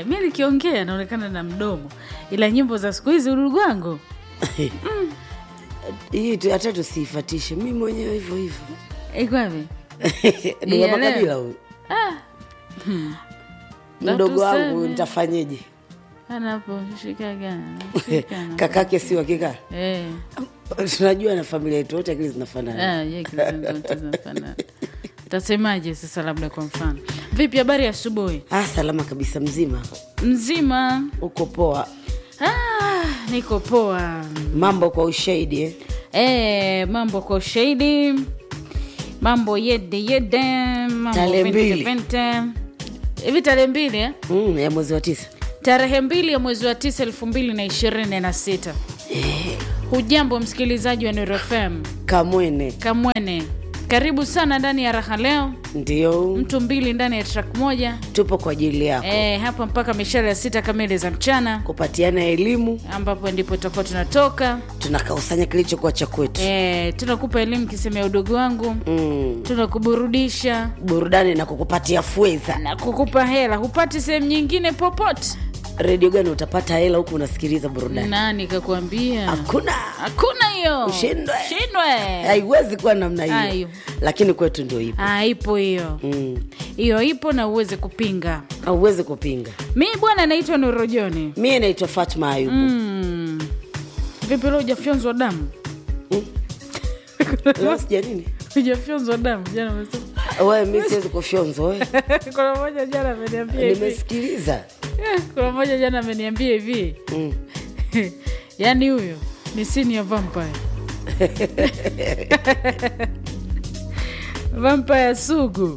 Eh, mi nikiongea naonekana na mdomo, ila nyimbo za siku hizi udugu wangu hii tu- hata tusiifatishe mi mwenyewe hivyo hivyo iko wapi? Dula ya leo. makabila huyu Na mdogo wangu tuseme. nitafanyeje anapo shikaga shikana. kakake si wakika Eh, tunajua na familia yetu wote akili zinafanana ah, ye kila zote zinafanana. tasemaje sasa labda kwa mfano vipi habari ya asubuhi ah, salama kabisa mzima mzima uko poa ah, niko poa mambo kwa ushahidi eh? Eh, mambo kwa ushahidi mambo yede yede mambo Tarehe vente mbili. vente. hivi tarehe mbili eh? mm, ya mwezi wa tisa tarehe mbili ya mwezi wa tisa elfu mbili na ishirini na sita hujambo msikilizaji wa Nuru FM kamwene kamwene karibu sana ndani ya raha leo ndio mtu mbili ndani ya track moja tupo kwa ajili yako e, hapa mpaka mishale ya sita kamili za mchana kupatiana elimu ambapo ndipo tutakuwa tunatoka tunakausanya kilichokuwa cha kwetu e, tunakupa elimu kisemea udogo wangu mm, tunakuburudisha burudani na kukupatia fweza na kukupa hela hupati sehemu nyingine popote redio gani utapata hela huku unasikiliza burudani nani kakuambia hakuna hakuna hiyo Ushindwe. shindwe haiwezi kuwa namna Ayo. hiyo lakini kwetu ndio ipo Ah, ipo hiyo mm. hiyo ipo na uweze kupinga hauwezi kupinga mi bwana naitwa nurojoni mie naitwa fatma ayubu mm. vipi leo ujafyonzwa damu Leo sija nini ujafyonzwa damu jana umesema we mi siwezi kufyonzo we kuna mmoja jana ameniambia hivi nimesikiliza Eh, kuna mmoja jana ameniambia hivi mm. yaani huyo ni senior vampire vampire sugu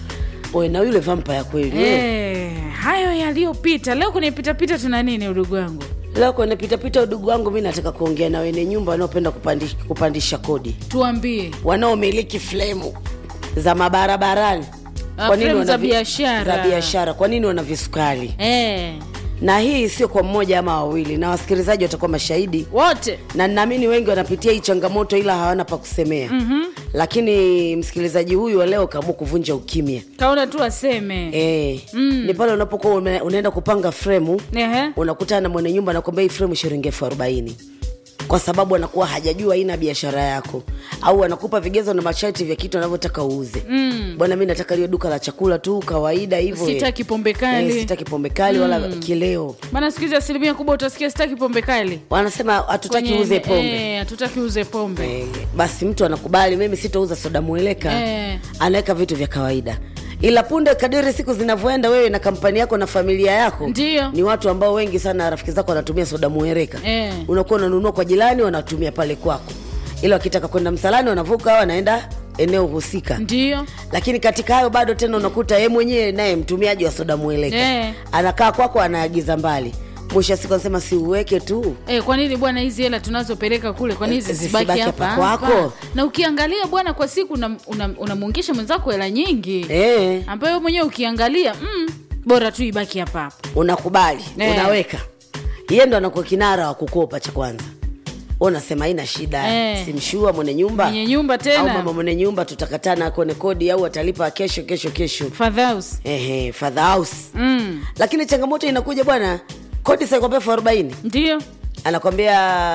we na yule vampa ya kweli we. Eh, hayo yaliyopita leo kwenye pitapita tuna nini udugu wangu leo kwenye pitapita udugu wangu mi nataka kuongea na wenye nyumba wanaopenda kupandisha, kupandisha kodi tuambie wanaomiliki flemu za mabarabarani Ah, Kwa nini flemu wana za vi- biashara. za biashara kwa nini wana visukari eh, na hii sio kwa mmoja ama wawili na wasikilizaji watakuwa mashahidi wote na ninaamini wengi wanapitia hii changamoto ila hawana pa kusemea mm-hmm. lakini msikilizaji huyu wa leo kaamua kuvunja ukimya kaona tu aseme e, mm. ni pale unapokuwa una- unaenda kupanga fremu Ehe. unakutana na mwenye nyumba anakwambia hii fremu shilingi elfu arobaini kwa sababu anakuwa hajajua aina biashara yako au anakupa vigezo na masharti vya kitu anavyotaka uuze mm. bwana mi nataka liwe duka la chakula tu kawaida hivyo sitaki pombe kali Eh, sitaki pombe kali wala kileo maana siku hizi asilimia kubwa utasikia sitaki pombe kali wanasema hatutaki Kwenye- uze pombe eh, hatutaki uze pombe Eh, basi mtu anakubali mimi sitauza soda mweleka Eh. anaweka vitu vya kawaida ila punde kadiri siku zinavyoenda wewe na kampani yako na familia yako Ndiyo. ni watu ambao wengi sana rafiki zako wanatumia soda muhereka Eh. unakuwa unanunua kwa jirani wanatumia pale kwako ila wakitaka kwenda msalani wanavuka wanaenda eneo husika ndio lakini katika hayo bado tena unakuta ye mwenyewe naye mtumiaji wa soda mweleka Eh. anakaa kwako anaagiza mbali mwisho wa siku anasema siuweke tu Eh, kwa nini bwana hizi hela tunazopeleka kule kwa nini Eh, zisibaki zisibaki hapa hapa hapa? kwako? na ukiangalia bwana kwa siku unamuungisha una, unamuungisha mwenzako hela nyingi eh. ambayo wewe mwenyewe ukiangalia mm, bora tu ibaki hapa hapa unakubali Eh. unaweka yeye ndo anakuwa kinara wa kukopa cha kwanza Wewe unasema haina shida Eh. simshua mwenye nyumba mwenye nyumba au tena mama mwenye nyumba tutakatana kwenye kodi au atalipa kesho kesho kesho Fathaus. ehe father house mm, lakini changamoto inakuja bwana kodi saikwambia elfu arobaini ndio anakwambia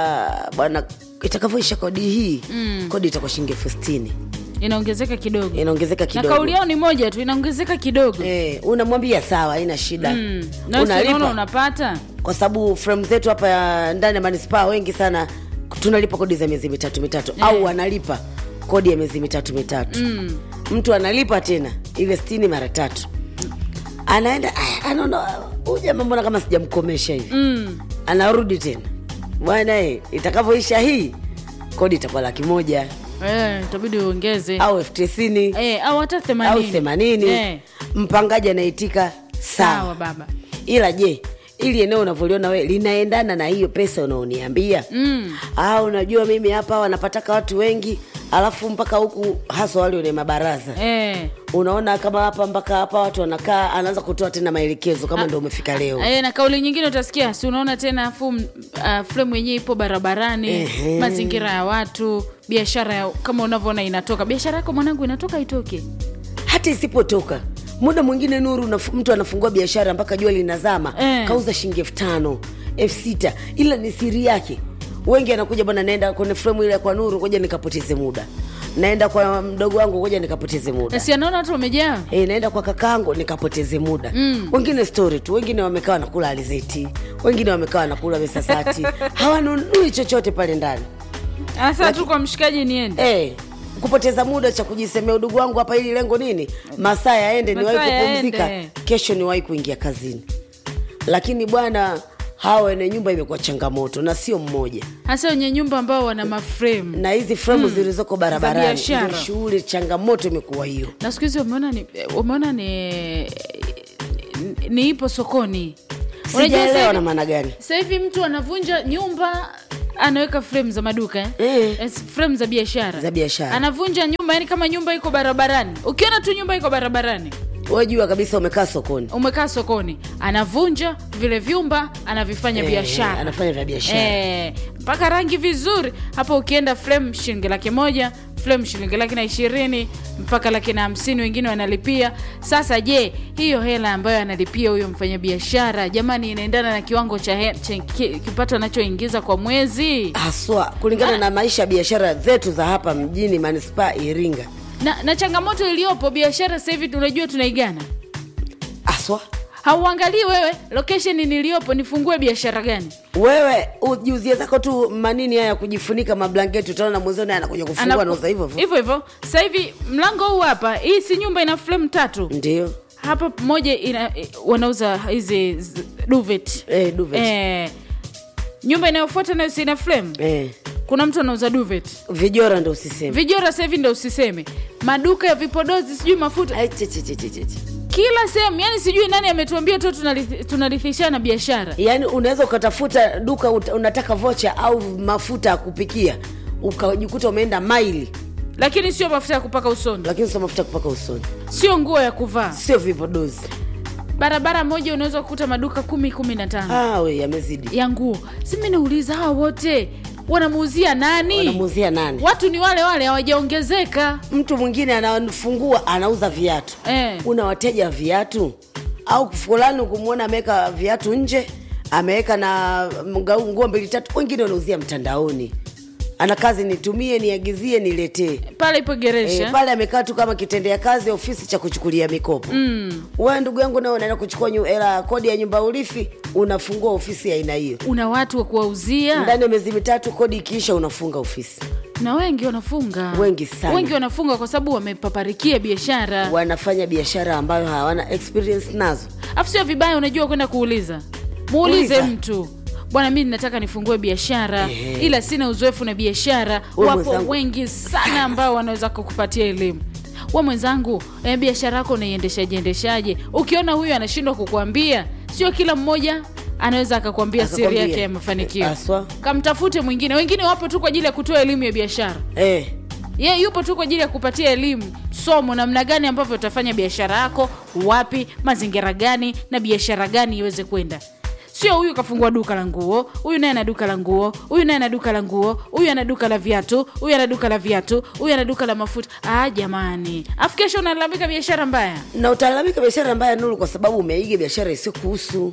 bwana itakavyoisha kodi hii mm. kodi itakuwa shilingi elfu sitini inaongezeka kidogo inaongezeka na kidogo kauli yao ni moja tu inaongezeka kidogo eh, unamwambia sawa haina shida mm. na wewe si unaona unalipa unapata kwa sababu frame zetu hapa ya ndani ya manispaa wengi sana tunalipa kodi za miezi mitatu mitatu Eh. au wanalipa kodi ya miezi mitatu mitatu mm. mtu analipa tena ile stini mara tatu anaenda "Ah, anaona huyu jamaa mbona kama sijamkomesha hivi Mm. anarudi tena bwana eh, itakavyoisha hii kodi itakuwa laki moja Eh, itabidi uongeze au elfu tisini eh, au hata au themanini themanini eh. mpangaji anaitika sawa sawa baba ila je ili eneo unavyoliona wewe linaendana na hiyo pesa unaoniambia mm. ah, unajua mimi hapa wanapataka watu wengi alafu mpaka huku haswa wale wenye mabaraza eh. unaona kama hapa mpaka hapa watu wanakaa anaanza kutoa tena maelekezo kama ndo umefika leo Eh, na kauli nyingine utasikia si unaona tena afu uh, fremu yenyewe ipo barabarani Ehe. mazingira ya watu biashara ya, kama unavyoona inatoka biashara yako mwanangu inatoka itoke hata isipotoka muda mwingine nuru unaf- mtu anafungua biashara mpaka jua linazama Eh. kauza shilingi elfu tano elfu sita ila ni siri yake wengi anakuja bwana naenda kwenye fremu ile kwa nuru ngoja nikapoteze muda naenda kwa mdogo wangu ngoja nikapoteze muda Na si anaona watu wamejaa e, naenda kwa kakangu nikapoteze muda mm. wengine story tu wengine wamekaa wanakula alizeti wengine wamekaa wanakula mesasati hawanunui chochote pale ndani hasa tu kwa mshikaji niende e, kupoteza muda cha kujisemea udugu wangu hapa ili lengo nini masaa yaende Masaa niwahi kupumzika yaende. kesho niwahi kuingia kazini lakini bwana hawa wenye nyumba imekuwa changamoto na sio mmoja hasa wenye nyumba ambao wana maframe na hizi fremu zilizoko barabarani biashara. ndio shughuli changamoto imekuwa hiyo na siku hizi wameona ni wameona ni ni ipo sokoni Unajua sijaelewa sasa na hivi- maana gani sasa hivi mtu anavunja nyumba anaweka frame za maduka eh? Eh. Eh, frame za biashara Za biashara. anavunja nyumba yani kama nyumba iko barabarani ukiona tu nyumba iko barabarani wajua kabisa umekaa sokoni umekaa sokoni anavunja vile vyumba anavifanya Eh, biashara anafanya vya biashara Eh, mpaka rangi vizuri hapo ukienda frame shilingi laki moja frame shilingi laki na ishirini mpaka laki na hamsini wengine wanalipia sasa je hiyo hela ambayo analipia huyo mfanyabiashara jamani inaendana na kiwango cha, he, cha ki, kipato anachoingiza kwa mwezi haswa kulingana na maisha ya biashara zetu za hapa mjini manispaa iringa na, na changamoto iliyopo biashara sasa hivi unajua tunaigana haswa hauangalii wewe location niliyopo nifungue biashara gani wewe ujiuzie zako tu manini haya ya kujifunika mablanketi utaona mwenzio naye anakuja kufungua Anaku- nauza hivyo hivyo hivyo hivyo sasa hivi mlango huu hapa hii si nyumba ina frame tatu ndio hapa moja ina, wanauza hizi z- duvet Eh, duvet. Eh, nyumba inayofuata nayo si ina flame eh. kuna mtu anauza duvet vijora ndo usiseme vijora sasa hivi ndo usiseme maduka ya vipodozi sijui mafuta Ai, che, che, che, che, che, che. kila sehemu yani sijui nani ametuambia tu tunarithi- tunarithishana biashara yaani unaweza ukatafuta duka ut- unataka vocha au mafuta ya kupikia ukajikuta umeenda maili lakini sio mafuta ya kupaka usoni lakini sio mafuta ya kupaka usoni sio nguo ya kuvaa sio vipodozi barabara moja unaweza kukuta maduka kumi kumi na tano ah, we yamezidi ya nguo simi nauliza hawa wote wanamuuzia nani wanamuuzia nani watu ni wale wale hawajaongezeka mtu mwingine anafungua anauza viatu eh. una wateja wa viatu au fulani kumwona ameweka viatu nje ameweka na mga- nguo mbili tatu wengine wanauzia mtandaoni ana kazi nitumie niagizie niletee pale ipo geresha E, pale amekaa tu kama kitendea kazi ofisi cha kuchukulia mikopo mm. wewe ndugu yangu nao unaenda kuchukua nyu- hela kodi ya nyumba urithi unafungua ofisi ya aina hiyo una watu wa kuwauzia ndani ya miezi mitatu kodi ikiisha unafunga ofisi na wengi wanafunga Wengi sana. wengi wanafunga kwa sababu wamepaparikia biashara wanafanya biashara ambayo hawana experience nazo afu sio vibaya unajua kwenda kuuliza muulize Uliza. mtu bwana mi nataka nifungue biashara Ehe. ila sina uzoefu na biashara Wewe wapo mwenzangu. wengi sana ambao wanaweza kukupatia elimu we mwenzangu eh, biashara yako unaiendeshaje endeshaje ukiona huyu anashindwa kukuambia sio kila mmoja anaweza akakwambia siri Akakwambia. yake ya mafanikio Haswa. kamtafute mwingine wengine wapo tu kwa ajili ya kutoa elimu ya biashara eh. ye yupo tu kwa ajili ya kupatia elimu somo namna gani ambavyo utafanya biashara yako wapi mazingira gani na biashara gani iweze kwenda sio huyu kafungua duka la nguo huyu naye ana duka la nguo huyu naye ana duka la nguo huyu ana duka la viatu huyu ana duka la viatu huyu ana duka la mafuta ah jamani afu kesho unalalamika biashara mbaya na utalalamika biashara mbaya nuru kwa sababu umeiga biashara isiyokuhusu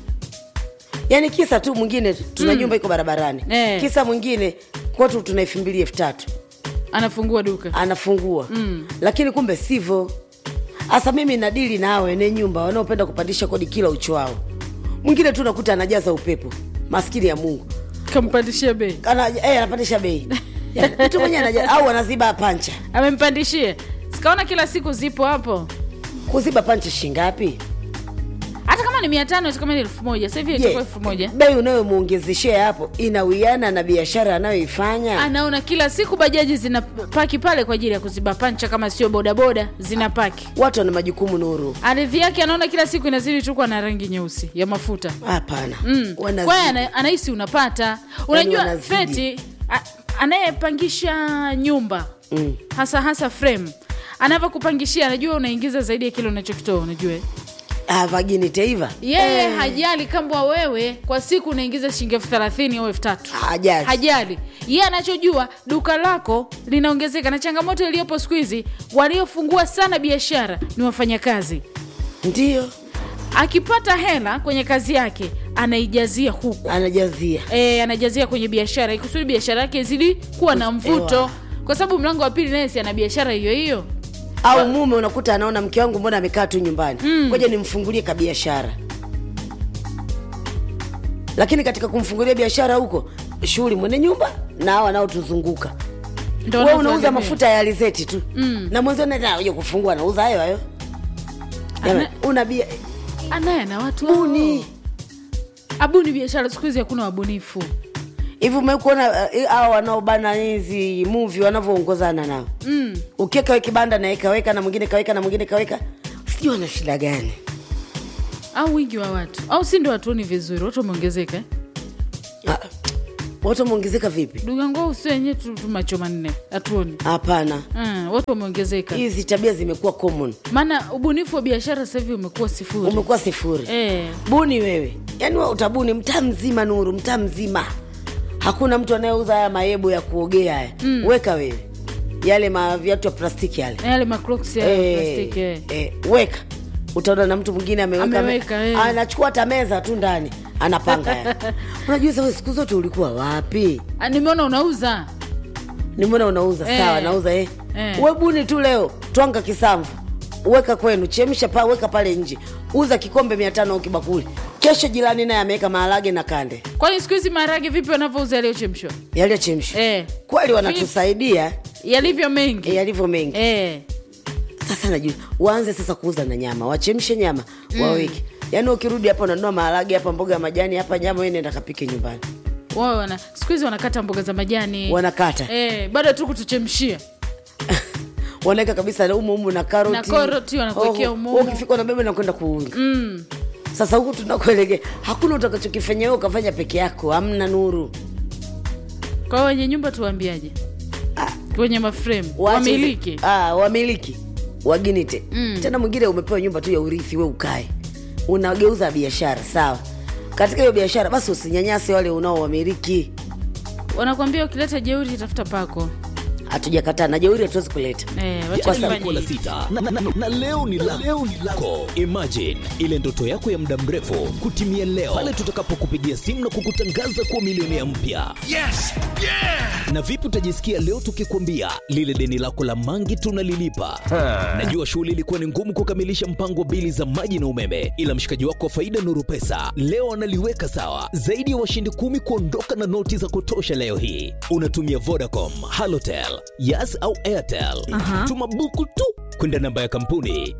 yaani kisa tu mwingine tuna nyumba iko barabarani Eh. kisa mwingine kwetu tuna elfu mbili elfu tatu anafungua duka anafungua mm. lakini kumbe sivyo hasa mimi nadili na hao wenye nyumba wanaopenda kupandisha kodi kila uchwao mwingine tu nakuta anajaza upepo maskini ya mungu kampandishia bei Ana, eh, anapandisha bei Yaani, mtu mwenye anaja au anaziba pancha amempandishia sikaona kila siku zipo hapo kuziba pancha shingapi hata kama ni mia tano kama ni elfu moja sahivi Je, itakuwa elfu moja bei unayomwongezeshea hapo inawiana na biashara anayoifanya anaona kila siku bajaji zinapaki pale kwa ajili ya kuziba pancha kama sio bodaboda zinapaki watu wana majukumu nuru ardhi yake anaona kila siku inazidi tu kuwa na rangi nyeusi ya mafuta hapana mm. Wanazidi. kwa hiyo ana- anahisi unapata unajua wanazidi. feti a- anayepangisha nyumba Mm. hasa hasa frame anavyokupangishia anajua unaingiza zaidi ya kile unachokitoa unajua Ah, vagini teiva yeye Eh, hajali kama wewe kwa siku unaingiza shilingi elfu thelathini au elfu tatu hajali. hajali ye anachojua duka lako linaongezeka na changamoto iliyopo siku hizi waliofungua sana biashara ni wafanyakazi ndio akipata hela kwenye kazi yake anaijazia huku anajazia e, anajazia kwenye biashara ikusudi biashara yake izidi kuwa na mvuto Ewa. kwa sababu mlango wa pili naye si ana biashara hiyo hiyo au mume unakuta anaona mke wangu mbona amekaa tu nyumbani ngoja nimfungulie kabiashara lakini katika kumfungulia biashara huko shughuli mwenye nyumba na hao wanaotuzunguka Ndio we unauza wanavyoegemea. mafuta ya alizeti tu mm. na mwenzio naja kufungua anauza hayo hayo Jamani, una bia anaye na watu buni hao. abuni biashara siku hizi hakuna wabunifu hivi umekuona uh, hao wanaobana hizi muvi wanavyoongozana nao mm. ukiweka we kibanda naye kaweka na mwingine kaweka na mwingine kaweka sijui wana shida gani au wingi wa watu au si ndo hatuoni vizuri watu wameongezeka eh? Ah, watu wameongezeka vipi ndugu yangu au si wenyewe tu tu macho manne hatuoni hapana mm, watu wameongezeka hizi tabia zimekuwa common maana ubunifu wa biashara sasa hivi umekuwa sifuri umekuwa sifuri eh, buni wewe yaani we utabuni mtaa mzima nuru mtaa mzima hakuna mtu anayeuza haya maebo ya kuogea haya mm. weka wewe yale maviatu ya plastiki yale na yale macrocs ya Eh, plastiki eh. eh, weka utaona na mtu mwingine ameweka Ameweka, eh. anachukua hata meza tu ndani anapanga ya. unajua sawe siku zote ulikuwa wapi Ah, nimeona unauza nimeona unauza Eh. sawa nauza eh. Eh. we buni tu leo twanga kisamvu weka kwenu chemsha pa, weka pale nje uza kikombe mia tano au kibakuli kesho jirani naye ameweka maharage na kande kwani siku hizi maharage vipi wanavyouza yaliyochemshwa yaliyochemshwa eh, kweli wanatusaidia yalivyo mengi eh, yalivyo mengi eh. sasa najua waanze sasa kuuza na nyama wachemshe nyama mm. waweke yaani ukirudi hapa unanunua maharage hapa mboga ya majani hapa nyama we nenda kapike nyumbani wao wana siku hizi wanakata mboga za majani wanakata eh, baada tu kutuchemshia wanaweka kabisa umu umu na karoti Na karoti wanakuwekea Oh, umu wewe umu. ukifika unabeba na kwenda kuuza mm. sasa huku tunakuelekea hakuna utakachokifanya wewe ukafanya peke yako amna nuru kwa hiyo wenye nyumba tuwaambiaje wenye maframe Waache- wamiliki ah, wamiliki waginite Mm. tena mwingine umepewa nyumba tu ya urithi we ukae unageuza biashara sawa katika hiyo biashara basi usinyanyase wale unaowamiliki wanakwambia ukileta jeuri tafuta pako hatujakataa na jeuri hatuwezi kuleta eh, Kwa wacha sababu nifanye Kwa la hivi. sita na, na, na, na leo ni la leo ni lako. Imagine ile ndoto yako ya muda mrefu kutimia leo pale tutakapokupigia simu na kukutangaza kuwa milionea mpya. Yes! Yeah! Na vipi utajisikia leo tukikwambia lile deni lako la mangi tunalilipa? Najua shughuli ilikuwa ni ngumu kukamilisha mpango wa bili za maji na umeme, ila mshikaji wako wa faida Nuru Pesa leo analiweka sawa. Zaidi ya washindi kumi kuondoka na noti za kutosha leo hii. Unatumia Vodacom, Halotel, Yas au Airtel. Tuma buku tu kwenda namba ya kampuni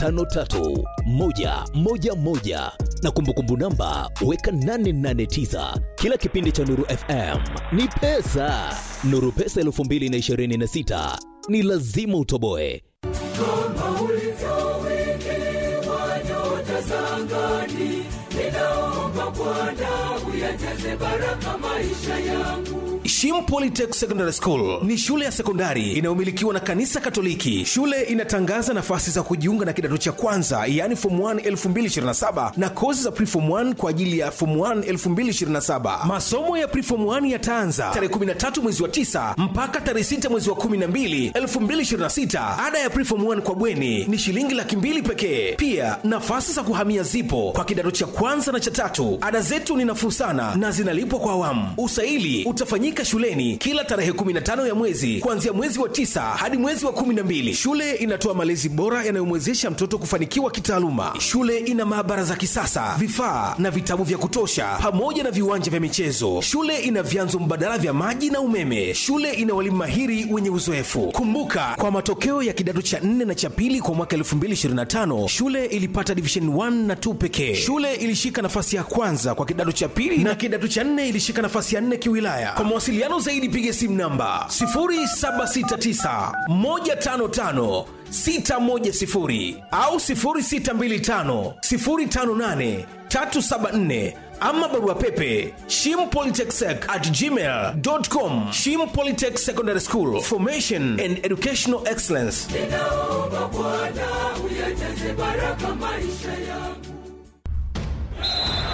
553111 na kumbukumbu namba weka 889. Kila kipindi cha Nuru FM ni pesa. Nuru Pesa 2026 ni lazima utoboe. Kama ulivyowekewa nyota za angani, ninaomba Bwana uyajaze baraka maisha yangu. Shim Polytech Secondary School ni shule ya sekondari inayomilikiwa na kanisa Katoliki. Shule inatangaza nafasi za kujiunga na kidato cha kwanza, yaani form 1 2027 na kozi za preform 1 kwa ajili ya form 1 2027. Masomo ya preform 1 yataanza tarehe 13 mwezi wa 9 mpaka tarehe 6 mwezi wa 12 2026. Ada ya preform 1 kwa bweni ni shilingi laki mbili pekee. Pia nafasi za kuhamia zipo kwa kidato cha kwanza na cha tatu. Ada zetu ni nafuu sana na zinalipwa kwa awamu. Usaili utafanyika shuleni kila tarehe 15 ya mwezi kuanzia mwezi wa tisa hadi mwezi wa 12. Shule inatoa malezi bora yanayomwezesha mtoto kufanikiwa kitaaluma. Shule ina maabara za kisasa, vifaa na vitabu vya kutosha, pamoja na viwanja vya michezo. Shule ina vyanzo mbadala vya maji na umeme. Shule ina walimu mahiri wenye uzoefu. Kumbuka, kwa matokeo ya kidato cha 4 na cha pili kwa mwaka 2025 shule ilipata division 1 na 2 pekee. Shule ilishika nafasi ya kwanza kwa kidato cha pili na kidato cha 4 ilishika nafasi ya 4 kiwilaya. Kwa mawasiliano zaidi piga simu namba 0769 155 610 au 0625 058 374 ama barua pepe shimpolytechsec at gmail.com shim polytech secondary school formation and educational excellence Ninaomba Bwana uyajaze baraka maisha yangu.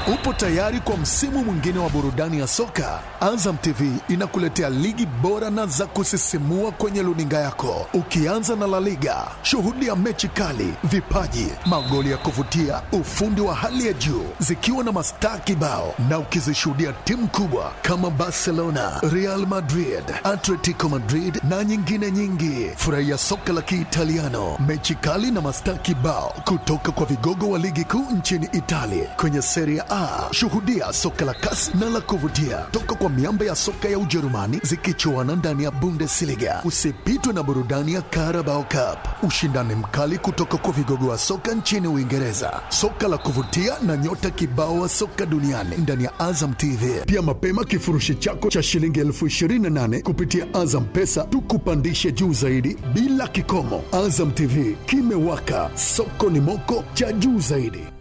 Upo tayari kwa msimu mwingine wa burudani ya soka? Azam TV inakuletea ligi bora na za kusisimua kwenye luninga yako, ukianza na La Liga. Shuhudia mechi kali, vipaji, magoli ya kuvutia, ufundi wa hali ya juu, zikiwa na mastaa kibao, na ukizishuhudia timu kubwa kama Barcelona, Real Madrid, Atletico Madrid na nyingine nyingi. Furahia soka la Kiitaliano, mechi kali na mastaa kibao kutoka kwa vigogo wa ligi kuu nchini Italia kwenye Serie A. Shuhudia soka la kasi na la kuvutia toka kwa miamba ya soka ya Ujerumani zikichuana ndani ya Bundesliga. Usipitwe na burudani ya Carabao Cup, ushindani mkali kutoka kwa vigogo wa soka nchini Uingereza, soka la kuvutia na nyota kibao wa soka duniani ndani ya Azam TV. Pia mapema kifurushi chako cha shilingi elfu ishirini na nane kupitia Azam Pesa tukupandishe juu zaidi bila kikomo. Azam TV kimewaka, soko ni moko cha juu zaidi.